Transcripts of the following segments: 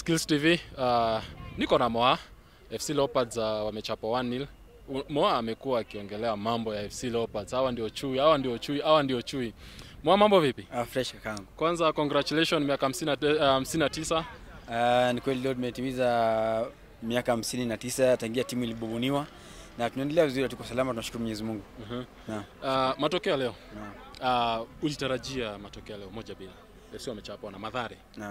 Skills TV. Uh, niko na Moa. FC Leopards uh, wamechapwa 1-0. U- Moa amekuwa akiongelea mambo ya FC Leopards. Hawa ndio chui, hawa ndio chui, hawa ndio chui. Moa, mambo vipi? Ah, fresh kakangu. Kwanza congratulations miaka 59. Uh, ni kweli leo tumetimiza miaka hamsini na tisa tangia timu ilibubuniwa na tunaendelea vizuri, tuko salama, tunashukuru Mwenyezi Mungu. Mhm. Naam. Uh, matokeo leo. Naam. Uh, ulitarajia matokeo leo moja bila. FC wamechapwa na Madhare. Naam.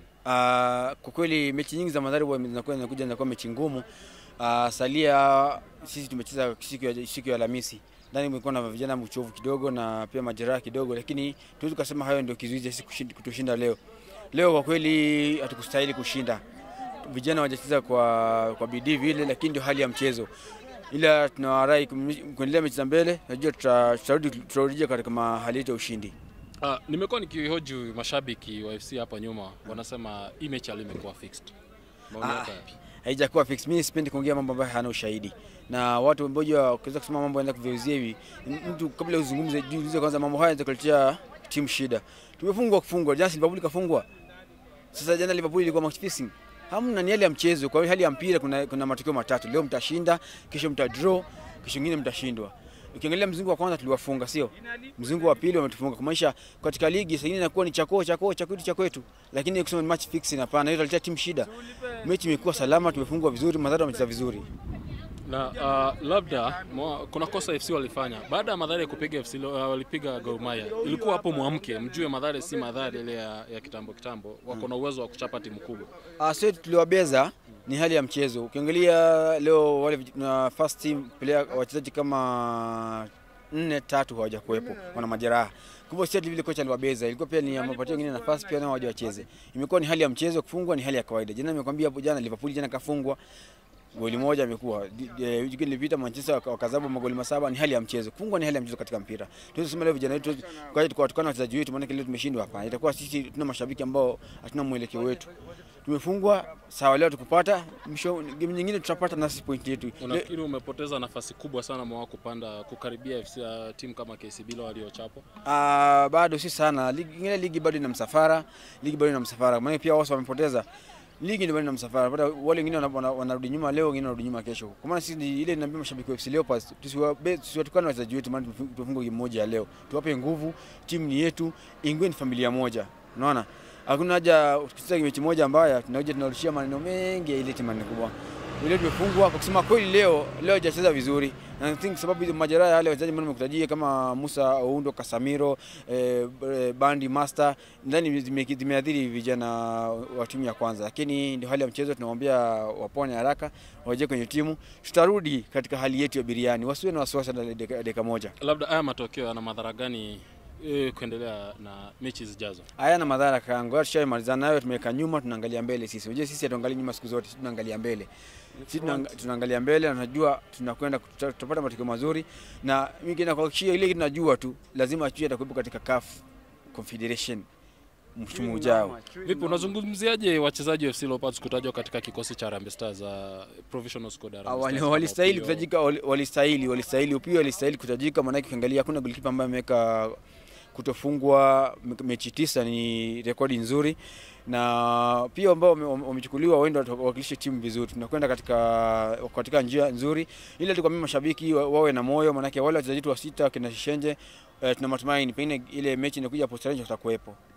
Uh, kwa kweli mechi nyingi za Madhari huwa zinakuwa zinakuja zinakuwa mechi ngumu. Uh, salia sisi tumecheza siku ya siku ya Alhamisi. Ndani kumekuwa na vijana mchovu kidogo na pia majeraha kidogo, lakini tuwezi kusema hayo ndio kizuizi sisi kushinda- kutushinda leo. Leo kwa kweli hatukustahili kushinda. Vijana hawajacheza kwa kwa bidii vile, lakini ndio hali ya mchezo. Ila tunawarai kum- kuendelea mechi za mbele, najua tuta- tutarudi tutarudi katika mahali yetu ya ushindi. Uh, nimekuwa nikihoji mashabiki wa FC hapa nyuma wanasema hii mechi leo imekuwa fixed. Maoni Ah. yako yapi? haijakuwa fix. Mimi sipendi kuongea mambo ambayo hayana ushahidi, na watu mmoja wakiweza kusema mambo yanaenda kuviuzia hivi, mtu kabla uzungumze, jiulize kwanza mambo haya yatakuletea timu shida. Tumefungwa kufungwa, jana Liverpool kafungwa. Sasa jana Liverpool ilikuwa match fixing. Hamna, ni hali ya mchezo. Kwa hiyo hali ya mpira kuna, kuna matokeo matatu. Leo mtashinda, kesho mta draw, kesho nyingine mtashindwa. Ukiangalia mzungu wa kwanza tuliwafunga, sio? Mzungu wa pili wametufunga. Kumaanisha katika ligi sasa inakuwa ni chako chako cha kwetu cha kwetu. Lakini kusema ni match fixing hapana, hiyo italetea timu shida. Mechi imekuwa salama, tumefungwa vizuri, Madhara wamecheza vizuri. na uh, labda mwa, kuna kosa FC walifanya baada ya Madhare kupiga FC Lo- uh, walipiga Gor Mahia. Ilikuwa hapo mwamke, mjue Madhare si Madhare ile ya, ya kitambo kitambo, wako na uwezo wa kuchapa timu kubwa. Ah, sio tuliwabeza, ni hali ya mchezo. Ukiangalia leo wale vij- na first team player wachezaji kama nne tatu hawajakuwepo, wana majeraha. Kumbe sio vile kocha aliwabeza, ilikuwa pia ni amepatia wengine nafasi pia nao waje wacheze. Imekuwa ni hali ya mchezo, kufungwa ni hali ya kawaida. Jana nimekwambia hapo jana Liverpool jana kafungwa goli moja amekuwa Di- eh, wiki iliyopita Manchester waka- wakazabu magoli masaba. Ni hali ya mchezo, kufungwa ni hali ya mchezo katika mpira. Tuwezi kusema leo vijana wetu kwa hiyo tukawatukana wachezaji wetu, maana leo tumeshindwa. Hapana, itakuwa sisi tuna mashabiki ambao hatuna mwelekeo wetu. Tumefungwa sawa, leo tukupata, mwisho game nyingine tutapata nasi point yetu. Le- Unafikiri umepoteza nafasi kubwa sana mwa kupanda kukaribia FC uh, timu kama KCB leo waliochapwa? Ah, bado si sana. Ligi ingine ligi bado ina msafara, ligi bado ina msafara. Maana pia wao wamepoteza. Ligi ndio bado ina msafara. Bado wale wengine wana- wana- wanarudi nyuma leo, wengine wanarudi nyuma kesho. Kwa maana sisi ni- ile ninaambia mashabiki wa FC Leopards, tusiwabe- tusiwatukane wachezaji wetu maana tumefu- tumefungwa game moja ya leo. Tuwape nguvu, timu ni yetu, ingwe ni familia moja. Unaona? Hakuna haja tukicheza mechi moja mbaya tunakuja tunarushia maneno mengi ya ile timu ni kubwa. Ile tumefungwa kwa kusema kweli leo leo hajacheza vizuri. Na I think sababu hizo majeraha ya wale wachezaji ambao nimekutajia kama Musa Oundo, Casamiro, eh, eh, Bandi Master ndani zime- zimeadhiri vijana wa timu ya kwanza, lakini ndio hali ya mchezo. Tunamwambia wapone haraka, waje kwenye timu, tutarudi katika hali yetu ya biriani, wasiwe na wasiwasi na dakika dakika moja. Labda haya matokeo yana madhara gani eh, kuendelea na mechi zijazo? Hayana madhara kangu, tushamalizana nayo, tumeweka nyuma, tunaangalia mbele sisi. Unajua sisi hatuangalii nyuma siku zote, sisi tunaangalia mbele. Sisi tunaanga- tunaangalia mbele na tunajua tunakwenda kuta- tutapata matokeo mazuri, na mimi kina kuhakikishia ile kitu najua tu lazima chui atakuwepo katika CAF Confederation msimu ujao. Vipi, unazungumziaje wachezaji wa FC Leopards kutajwa katika kikosi cha Harambee Stars uh, provisional squad ya Ah, Harambee wali- Stars? walistahili Kama kutajika, wali- walistahili walistahili, upia walistahili kutajika, maanake ukiangalia hakuna golikipa ambaye ameweka kutofungwa me- mechi tisa, ni rekodi nzuri, na pia ambao wame- wame- wamechukuliwa waende wawakilishe timu vizuri. Tunakwenda katika katika njia nzuri, ile tukwambia mashabiki wa- wawe na moyo, maanake wale wachezaji wetu wa sita kina Shishenje eh, tuna matumaini pengine ile mechi inakuja post watakuwepo.